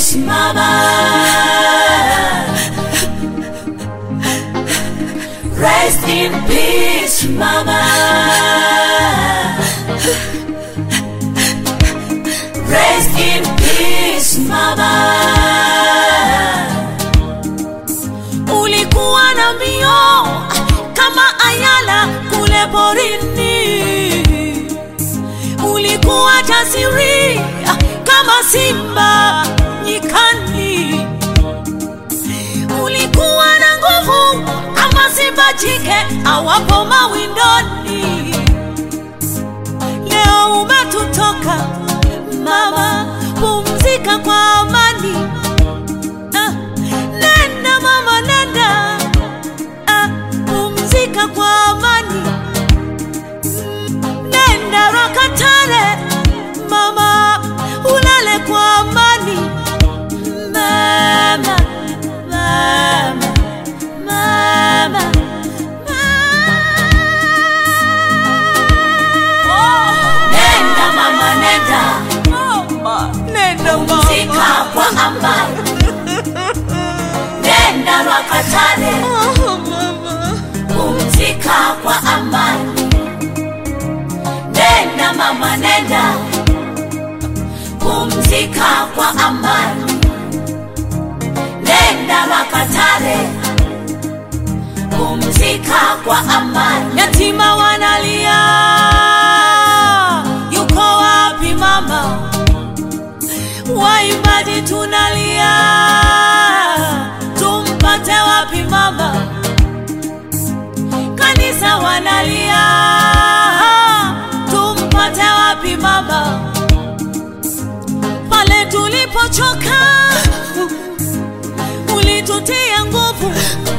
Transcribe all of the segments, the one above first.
peace, mama. Rest in peace, mama. Rest in peace, mama. Ulikuwa na mbio kama ayala kule porini, ulikuwa jasiri kama simba nyikani, ulikuwa na nguvu kama simba jike awapo mawindoni. Leo umetutoka mama, pumzika kwa amani. Ah, nenda mama, nenda ah, pumzika kwa amani. Nenda Rakatare mama, ulale kwa amani. Mama, mama, mama, mama. Nenda mama, nenda Nenda pumzika kwa amani. Nenda Rakatare pumzika kwa amani. Nenda mama, nenda pumzika kwa amani. Nenda Makatare pumzika kwa amani. Yatima wanalia, yuko wapi mama? Waimbaji tunalia, tumpate wapi mama? kanisa wanalia, tumpate wapi mama? Pale tulipochoka ulitutia nguvu,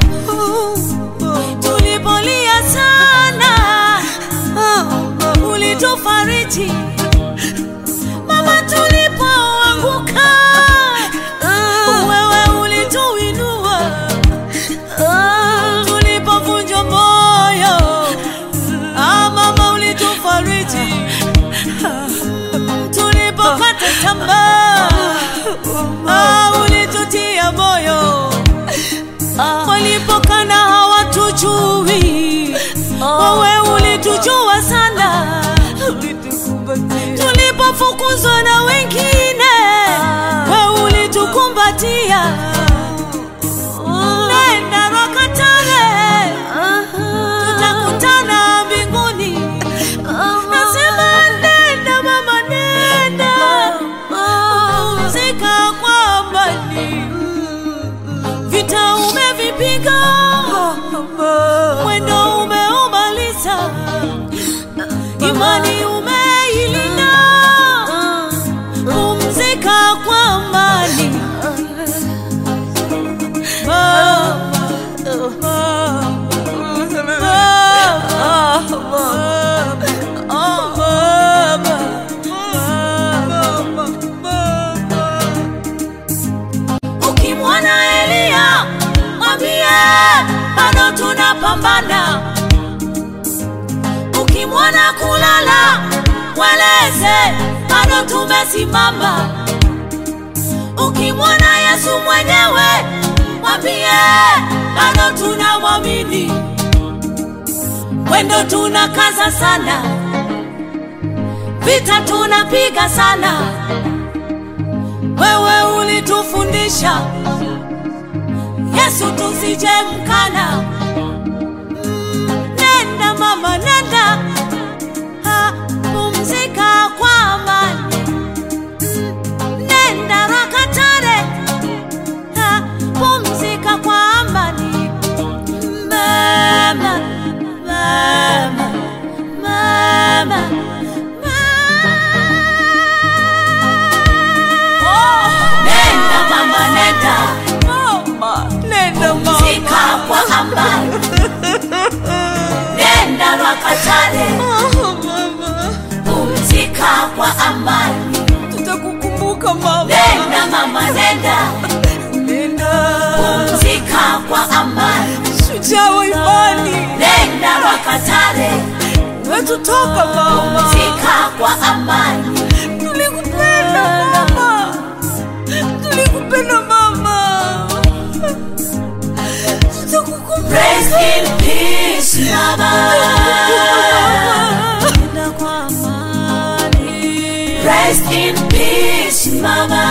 tulipolia sana ulitufariji mama, tulipoanguka wewe ulituinua tulipovunjwa moyo ah, mama ulitufariji tulipokata tamaa ah, ulitutia moyo walipokana hawatujui wewe ulitujua sana tulipofukuzwa na wengine wewe ulitukumbatia nenda Rakatare, tutakutana mbinguni. Nasema nenda mama, nenda pumzika kwa amani. Vita umevipiga, mwendo umeumaliza, imani umeilinda. Pumzika kwa amani. Ukimwona Elia mwambie bado tunapambana. Ukimwona kulala mweleze bado tumesimama. Ukimwona Yesu mwenyewe mwambie bado tunamwamini. Mwendo tunakaza sana, vita tunapiga sana. Wewe ulitufundisha Yesu tusije mkana. Mm, Nenda mama, nenda ha, pumzika kwa amani. Mm, Nenda Rakatare ha, pumzika kwa amani. Mama, mama, mama, mama. Nenda mama, nenda Nenda pumzika kwa amani. Nenda Rakatare pumzika kwa amani. tutakukumbuka mama. Nenda mama, nenda Nenda pumzika kwa amani. shujaa wa imani, Nenda Rakatare umetutoka mama. pumzika kwa amani. Tulikupenda mama, tulikupenda. Nitakukumbuka. Rest in peace, mama. Nenda kwa amani. Rest in peace, mama.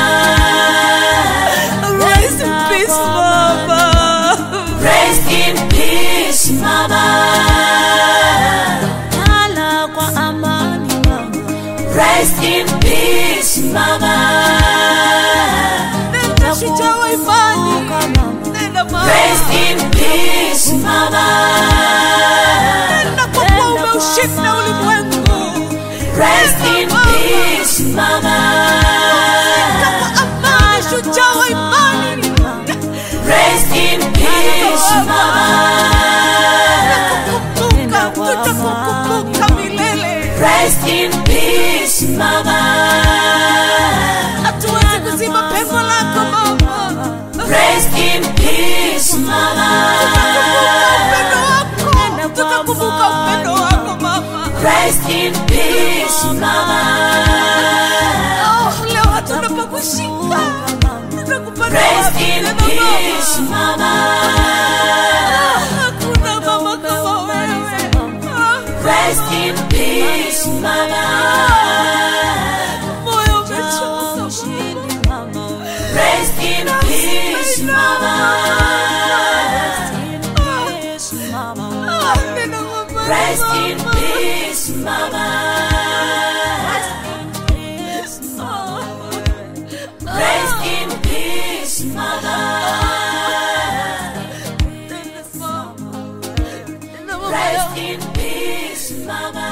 Rest in peace, Mama. Rest in peace, mama. Lala kwa amani, mama. Rest in peace, mama. Nenda shujaa wa imani. Nenda Mama. Rest in peace, mama. Nenda kwa kuwa umeushinda ulimwengu. Rest in peace, mama. Nenda kwa amani, shujaa wa imani. Rest in peace, mama. Tutakukumbuka, tutakukumbuka milele. Rest in peace, mama. Hatuwezi kuzima pengo lako Mama. Rest in peace, mama. Tutakumbuka upendo wako Mama. Rest in peace, mama. Oh, leo hatuna pa kushika. Tunakupenda Rest wapi in tena peace, Mama? mama. Hakuna mama kama wewe. Ah, Rest in peace, mama. moyo umechoka Mama. Rest in peace, mama. Ah, nenda Mama, Rest in Mama. peace, mama. Rest in peace, mama. Nenda Mama. Nenda Mama. Rest in peace, mama.